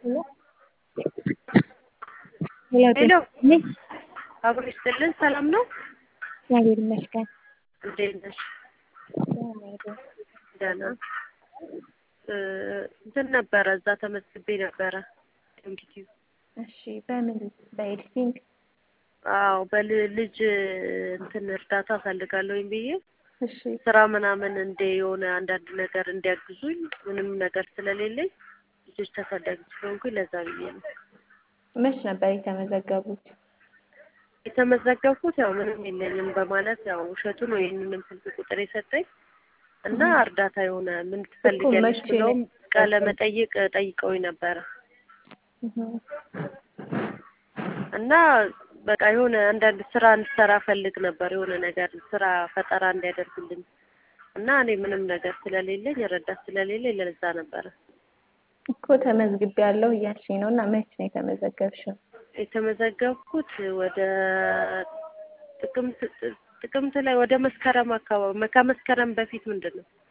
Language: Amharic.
ሄሎ አብሮ ይስጥልን። ሰላም ነው? እግዚአብሔር ይመስገን። እንዴት ነሽ? ደህና እንትን ነበረ እዛ ተመዝግቤ ነበረ ዩቲዩብ እሺ፣ በምን በኤዲቲንግ? አዎ በልጅ እንትን እርዳታ እፈልጋለሁኝ ብዬ እሺ፣ ስራ ምናምን እንደ የሆነ አንዳንድ ነገር እንዲያግዙኝ ምንም ነገር ስለሌለኝ ልጆች ተፈላጊ ስለሆንኩኝ ለዛ ብዬ ነው መች ነበር የተመዘገቡት? የተመዘገብኩት። ያው ምንም የለኝም በማለት ያው ውሸቱ ነው ይህንንም ስልክ ቁጥር የሰጠኝ እና እርዳታ የሆነ ምን ትፈልጊያለሽ መቼ ብለውም ነው? ቃለ መጠይቅ ጠይቀውኝ ነበረ እህ፣ እና በቃ የሆነ አንዳንድ ስራ እንድሰራ ፈልግ ነበር የሆነ ነገር ስራ ፈጠራ እንዲያደርግልኝ እና እኔ ምንም ነገር ስለሌለኝ ረዳት ስለሌለኝ ለዛ ነበረ እኮ ተመዝግቤያለሁ እያልሽኝ ነው እና መች ነው የተመዘገብሽው? የተመዘገብኩት ወደ ጥቅምት ጥቅምት ላይ ወደ መስከረም አካባቢ ከመስከረም በፊት ምንድን ነው